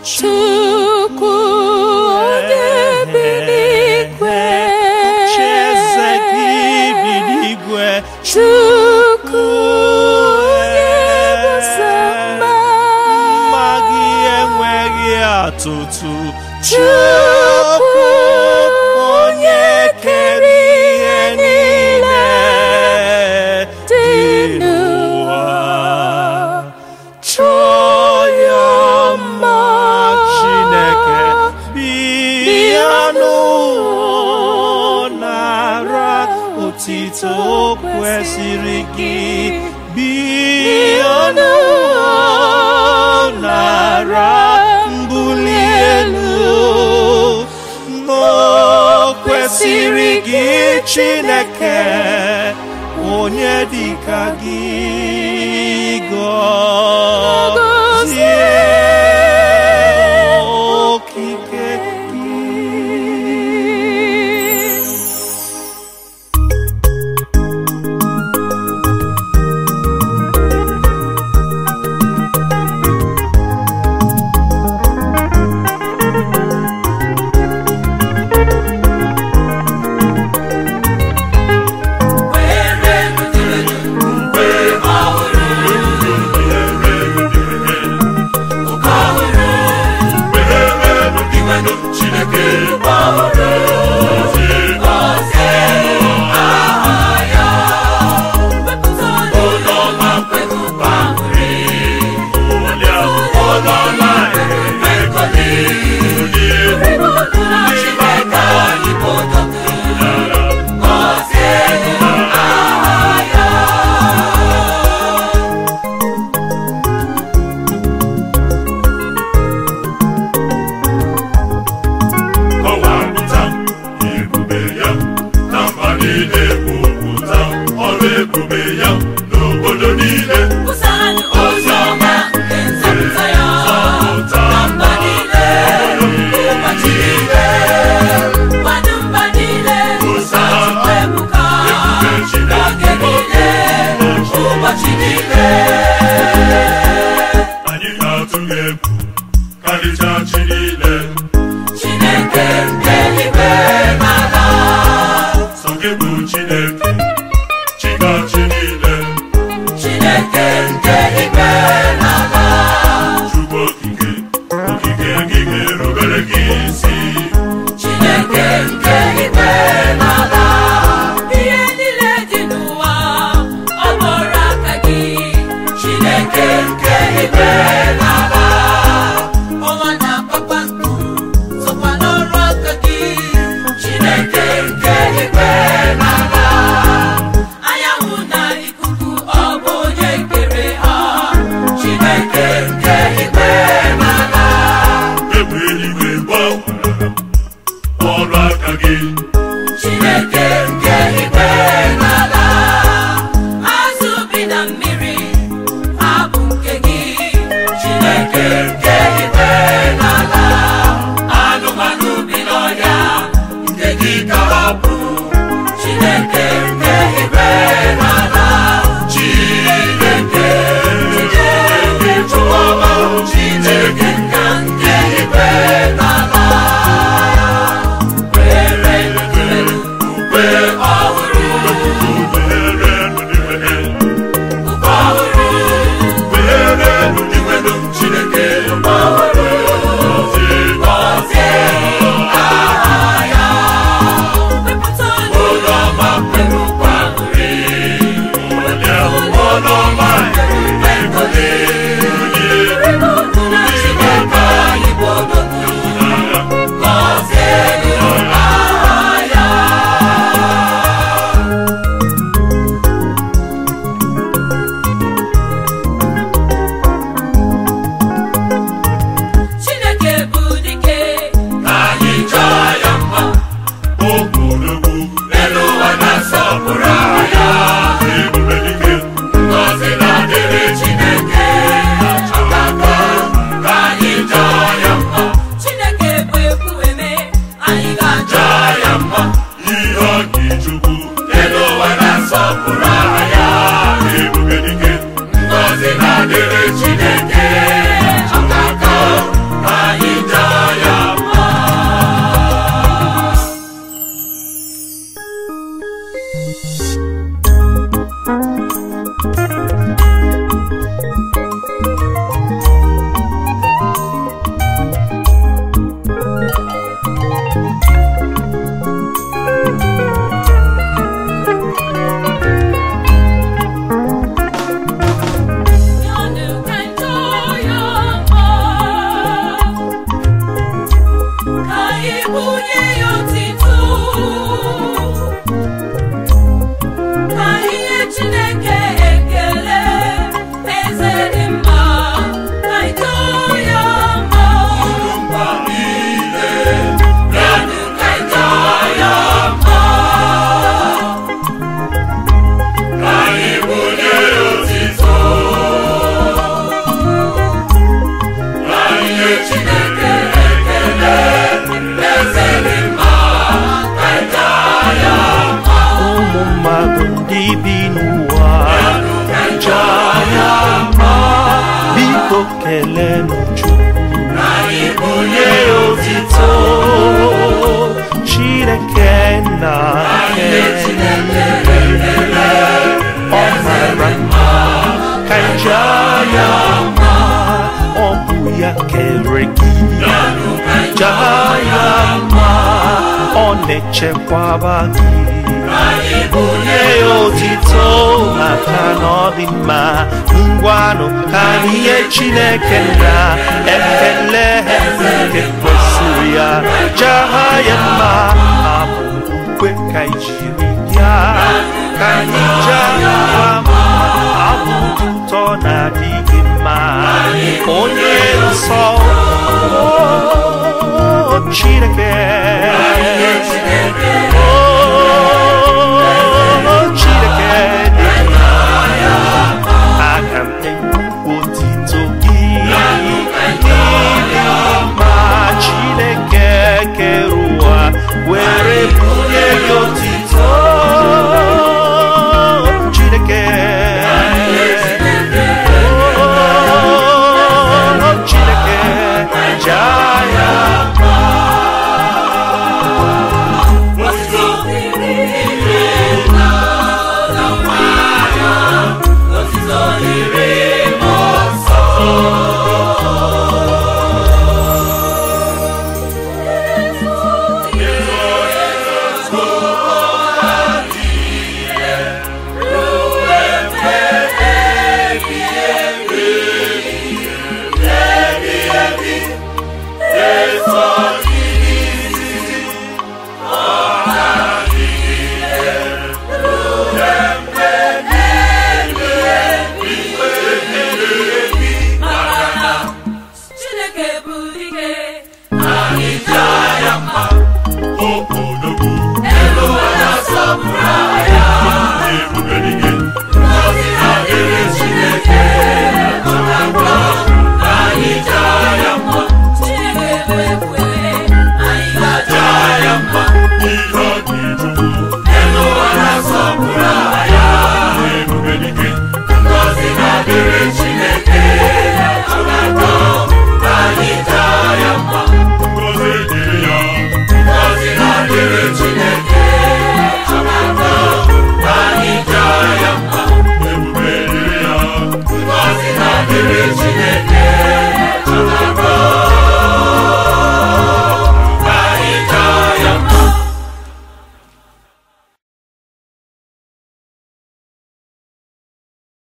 Chukwu onye bi n'igwe Chieze gị bi n'igwe Chukwu onye bụ sọ mma mma gị enweghị atụtụ Chukwu onye kere ihe niile dị n'ụwa chọọ ya mma Chineke bịa n'ụwa nara otito kwesịrị gị bịa n'ụwa nara mbuli elu o kwesịrị gị Chineke onye dịka gị gọzie okike gị kọwapụta ebube ya na mba niile kwupụta ọrụ ebube ya n'obodo niile Oziọma nke nzọpụta ya zọpụta na mba niile, ụbọchị niile, mmadụ mba niile, Chukwu ebuka, oge niile, ụbọchị niile. anyị ga-atụ gị egwu karịchaa chi niile Chineke nke eluigwe na ala, sọ gị bụ Chineke chikachi niile Chineke nke eluigwe na ala, Chukwu okike okike gị ga-erubere gị isi Chineke nke eluigwe na ala. Ihe niile dị n'ụwa, ọ bụrụ aka gị, Chineke nke eluigwe na ala. Ọnwa na kpakpando sokwa n'ọrụ aka gị, Chineke nke eluigwe na ala. Anyanwụ na ikuku, ọ bụ onye kere ha, Chineke nke eluigwe na ala. egbe eluigwe gbakwara ọrụ aka gị Chineke nke igwe n'ala azụ bi na mmiri ha bụ nke gị Chineke nke igwe n'ala anụmanụ bi n'ọhịa nke gị ka ọ bụ Chineke nke igwe n'ala Chineke Chineke Chúkwuma Chineke nke nke igwe n'ala were ukwe ọhụrụ ukwe ọhụrụ Chineke ọhụrụ gọzie aha ya wepụta onye ọma kwere ukwe aṅụrị onye ọma kwere ngọzi na Chineke anyị bụ odogwu gọzie aha ya Chineke bụ dike anyị chọọ ya mma ogologo elu ụwa na-asọpụrụ aha ya ebube dike ngọzi Chineke ekele eze dị mma ka ito ya mma mba niile Bịanụ ka ito ya mma ka anyị bunye ya otito ka anyị nye Chineke ekele eze dị mma ka ịja ya mma ụmụ mmadụ ndị bi n'ụwa ịja ya mma biko kelenụ Chukwu ka anyị bunye nye ya otito Chineke na ọ mara mma ka ija ya mma ọ bụ ya kere gị ja ya mma ọ na-echekwaba gị onye otito maka na ọ dị mma ngwanụ ka anyị nye Chineke na ekele nke kwesịrị ya jaha ya mma abụ ukwe ka ijiri ya ka anyị jaa ya mma abụ dị ụtọ na-adịghị mma onye nsọ o Chineke o